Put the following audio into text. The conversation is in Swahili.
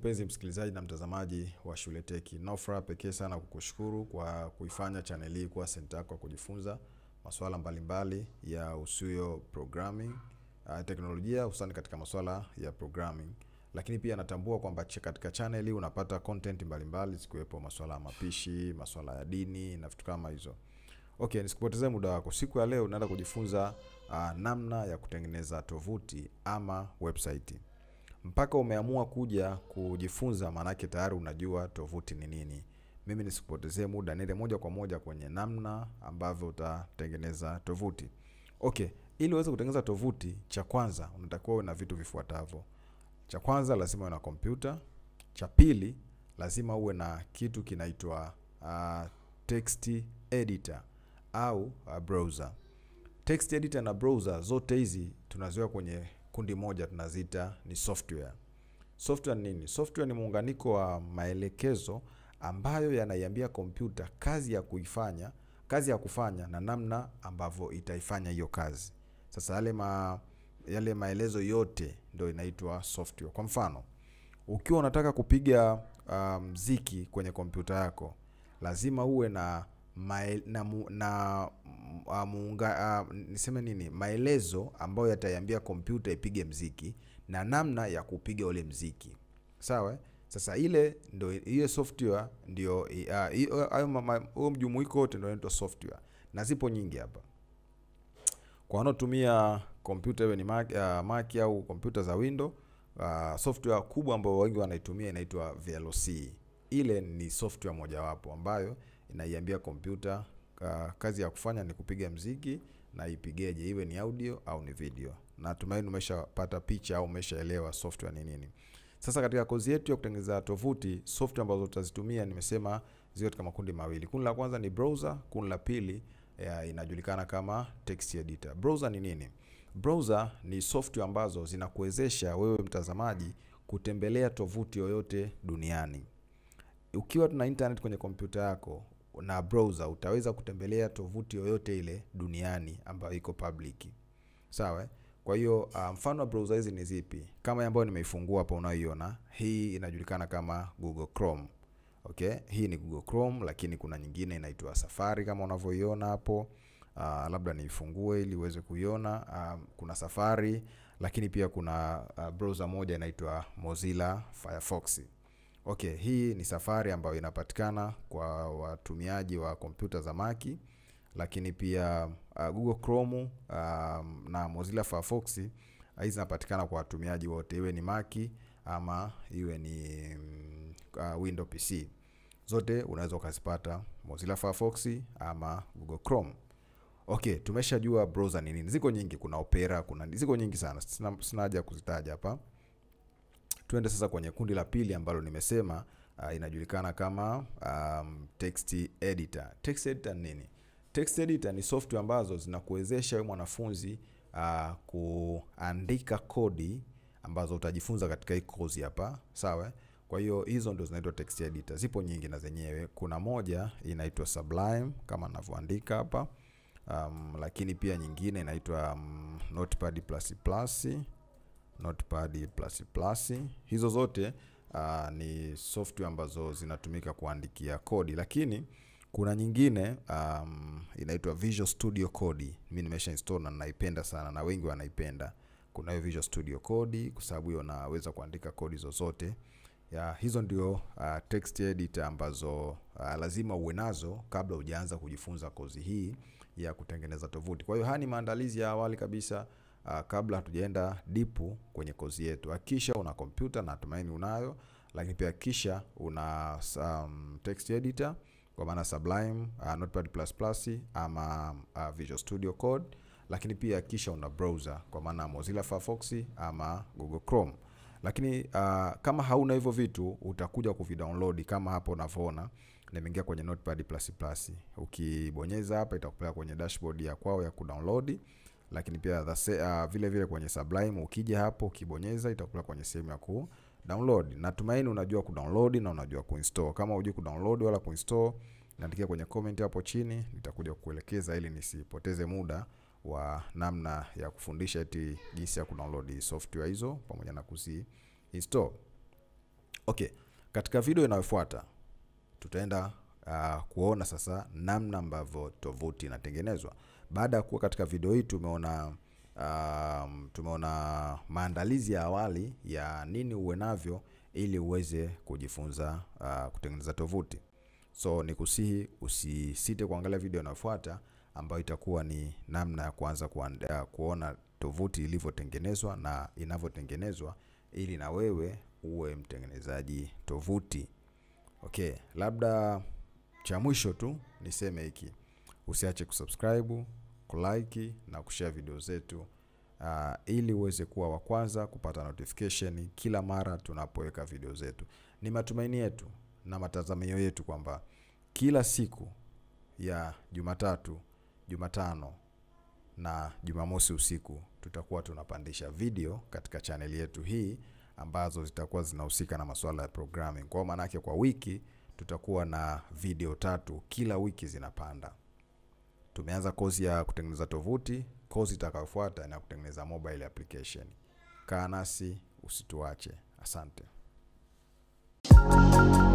mpenzi msikilizaji na mtazamaji wa Shule Teki. Nao furaha pekee sana kukushukuru kwa kuifanya channel hii kuwa senta yako ya kujifunza masuala mbalimbali ya usuyo programming, uh, teknolojia hususani katika masuala ya programming. Lakini pia natambua kwamba ch- katika channel hii unapata content mbalimbali zikiwepo masuala ya mapishi, masuala ya dini na vitu kama hizo. Okay, nisikupotezee muda wako. Siku ya leo unaenda kujifunza uh, namna ya kutengeneza tovuti ama website mpaka umeamua kuja kujifunza, maanake tayari unajua tovuti ni nini. Mimi nisikupotezee muda, niende moja kwa moja kwenye namna ambavyo utatengeneza tovuti. Okay, ili uweze kutengeneza tovuti, cha kwanza unatakiwa uwe na vitu vifuatavyo. Cha kwanza lazima uwe na kompyuta. Cha pili lazima uwe na kitu kinaitwa uh, text editor au uh, browser. Text editor na browser zote hizi tunaziweka kwenye kundi moja, tunaziita ni software. Software ni nini? Software ni muunganiko wa maelekezo ambayo yanaiambia kompyuta kazi ya kuifanya, kazi ya kufanya na namna ambavyo itaifanya hiyo kazi. Sasa yale ma, yale maelezo yote ndio inaitwa software. Kwa mfano, ukiwa unataka kupiga uh, mziki kwenye kompyuta yako, lazima uwe na mae, na, mu, na uh, muunga, uh, niseme nini, maelezo ambayo yataiambia kompyuta ipige mziki na namna ya kupiga ule mziki. Sawa? eh? Sasa ile ndio hiyo software ndio uh, hiyo- hayo ma- ma- huo mjumuiko wote ndio inaitwa software, na zipo nyingi hapa kwa wanaotumia kompyuta iwe ni Mac, uh, Mac au kompyuta za Windows uh, software kubwa ambayo wengi wanaitumia inaitwa VLC. Ile ni software mojawapo ambayo inaiambia kompyuta uh, kazi ya kufanya ni kupiga mziki na ipigeje, iwe ni audio au ni video. Natumaini umeshapata picha au umeshaelewa software ni nini. Sasa katika kozi yetu ya kutengeneza tovuti, software ambazo tutazitumia nimesema ziko katika makundi mawili. Kundi la kwanza ni browser, kundi la pili ya, inajulikana kama text editor. Browser ni nini? Browser ni software ambazo zinakuwezesha wewe mtazamaji kutembelea tovuti yoyote duniani. Ukiwa tuna internet kwenye kompyuta yako na browser, utaweza kutembelea tovuti yoyote ile duniani ambayo iko public. Sawa? eh? Kwa hiyo uh, mfano wa browser hizi ni zipi? Kama hii ambayo nimeifungua hapa unayoiona, hii inajulikana kama Google Chrome. Okay, hii ni Google Chrome, lakini kuna nyingine inaitwa Safari kama unavyoiona hapo. Uh, labda niifungue ili uweze kuiona. Uh, kuna Safari, lakini pia kuna uh, browser moja inaitwa Mozilla Firefox. Okay, hii ni Safari ambayo inapatikana kwa watumiaji wa kompyuta za Mac, lakini pia uh, Google Chrome um, na Mozilla Firefox hizi zinapatikana kwa watumiaji wote, iwe ni Mac ama iwe ni mm, uh, Windows PC. Zote unaweza ukazipata Mozilla Firefox ama Google Chrome. Okay, tumeshajua browser ni nini. Ziko nyingi, kuna Opera, kuna ziko nyingi sana. Sina, sina haja ya kuzitaja hapa. Tuende sasa kwenye kundi la pili ambalo nimesema uh, inajulikana kama um, text editor. Text editor ni nini? Text editor ni software ambazo zinakuwezesha wewe mwanafunzi uh, kuandika kodi ambazo utajifunza katika hii course hapa, sawa? Kwa hiyo hizo ndio zinaitwa text editor. Zipo nyingi na zenyewe. Kuna moja inaitwa Sublime kama ninavyoandika hapa. Um, lakini pia nyingine inaitwa um, Notepad++, Notepad++. Hizo zote uh, ni software ambazo zinatumika kuandikia kodi, lakini kuna nyingine um, inaitwa Visual Studio Code. Mimi nimesha install na ninaipenda sana na wengi wanaipenda. Kuna hiyo Visual Studio Code kwa sababu hiyo naweza kuandika kodi zozote. Ya, hizo ndio uh, text editor ambazo uh, lazima uwe nazo kabla hujaanza kujifunza kozi hii ya kutengeneza tovuti. Kwa hiyo haya ni maandalizi ya awali kabisa uh, kabla hatujaenda dipu kwenye kozi yetu. Hakikisha una kompyuta na natumaini unayo, lakini pia hakikisha una um, text editor kwa maana Sublime, uh, Notepad++ ama uh, Visual Studio Code, lakini pia hakikisha una browser kwa maana Mozilla Firefox ama Google Chrome. Lakini uh, kama hauna hivyo vitu utakuja kuvidownload kama hapo unavyoona nimeingia kwenye Notepad++. Ukibonyeza hapa itakupeleka kwenye dashboard ya kwao ya kudownload, lakini pia the se, uh, vile vile kwenye Sublime ukija hapo ukibonyeza itakupeleka kwenye sehemu ya ku download. Natumaini unajua kudownload na unajua kuinstall. Kama hujui kudownload wala kuinstall, niandikia kwenye comment hapo chini, nitakuja kukuelekeza ili nisipoteze muda wa namna ya kufundisha eti jinsi ya kudownload software hizo pamoja na kuzi install. Okay, katika video inayofuata tutaenda uh, kuona sasa namna ambavyo tovuti inatengenezwa. Baada ya kuwa katika video hii tumeona um, tumeona maandalizi ya awali ya nini uwe navyo ili uweze kujifunza uh, kutengeneza tovuti. So ni kusihi usisite kuangalia video inayofuata ambayo itakuwa ni namna ya kuanza kuanda, kuona tovuti ilivyotengenezwa na inavyotengenezwa ili na wewe uwe mtengenezaji tovuti. Okay, labda cha mwisho tu niseme hiki, usiache kusubscribe, kulike na kushare video zetu uh, ili uweze kuwa wa kwanza kupata notification kila mara tunapoweka video zetu. Ni matumaini yetu na matazamio yetu kwamba kila siku ya Jumatatu, Jumatano na Jumamosi usiku tutakuwa tunapandisha video katika chaneli yetu hii ambazo zitakuwa zinahusika na masuala ya programming. Kwa maana yake kwa wiki tutakuwa na video tatu kila wiki zinapanda. Tumeanza kozi ya kutengeneza tovuti, kozi itakayofuata ni ya kutengeneza mobile application. Kaa nasi usituache. Asante.